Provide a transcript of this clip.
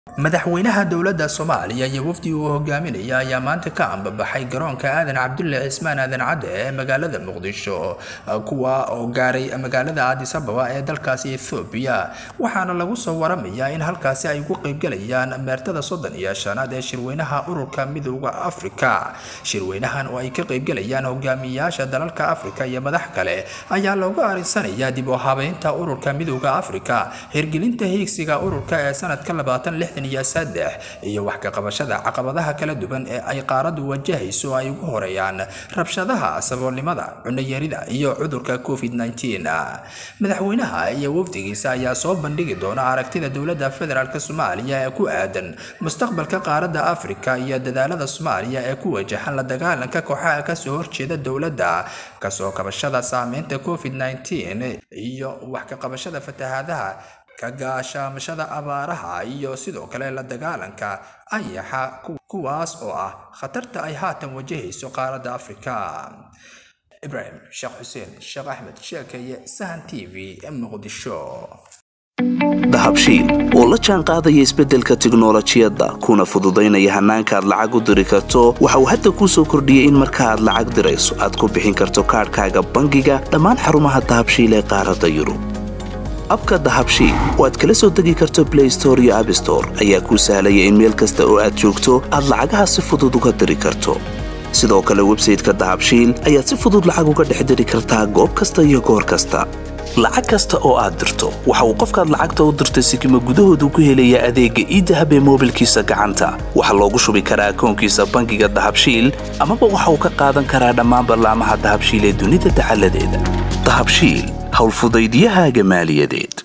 madaxweynaha dowladda soomaaliya iyo wafdi uu hogaaminaya ayaa maanta ka ambabaxay garoonka aadan cabdulle cismaan aadan cadde ee magaalada muqdisho kuwa oo gaaray magaalada addis ababa ee dalkaasi ethoobiya waxaana lagu soo waramayaa in halkaasi ay ku qaybgalayaan meertada soddon iyo shanaad ee shirweynaha ururka midooda afrika shirweynahan oo ay ka qaybgalayaan hogaamiyayaasha dalalka afrika iyo madax kale ayaa loogu arinsanayaa dib u habeynta ururka midooda afrika hirgelinta hiigsiga ururka ee sanadka labaatan lixdan iyo saddex iyo wax ka qabashada caqabadaha kala duwan ee ay qaaradu wajahayso ay ugu horeeyaan rabshadaha saboolnimada cunayarida iyo cudurka covid madaxweynaha iyo wafdigiisa ayaa soo bandhigi doona aragtida dowladda federaalk soomaaliya ee ku aadan mustaqbalka qaaradda afrika iyo dadaalada soomaaliya ee ku wajahan la dagaalanka kooxaha kasoo horjeeda dowladda kasoo kabashada saameynta covid iyo wax ka qabashada fatahaadaha ka gaashaamashada abaaraha iyo sidoo kale la dagaalanka ayaxa kuwaas oo ah khatarta ay haatan wajahayso qaaradda afrika ibraahim sheekh xuseen sheekh axmed sheekeye sahan t v muqdisho dahabshiil oo la jaan qaadaya isbeddelka tiknolojiyadda kuna fududaynaya hannaanka aad lacag u diri karto waxa uu hadda kuu soo kordhiyey in marka aad lacag dirayso aad ku bixin karto kaadhkaaga bangiga dhammaan xarumaha dahabshiil ee qaaradda yurub abka dahabshiil oo aad kala soo degi karto blay store iyo abstore ayaa kuu sahlaya in meel kasta oo aad joogto aad lacagaha si fudud uga diri karto sidoo kale websayteka dahabshiil ayaad si fudud lacag uga dhex diri kartaa goob kasta iyo goor kasta lacag kasta oo aad dirto waxa uu qofkaad lacagta u dirtay sikima gudahoodu ku helayaa adeegga iidahab ee moobilkiisa gacanta waxaa loogu shubi karaa akoonkiisa bangiga dahabshiil amaba waxa uu ka qaadan karaa dhammaan ballaamaha dahabshiil ee dunida dacaladeeda dahabshiil howlfudaydyahaaga maaliyadeed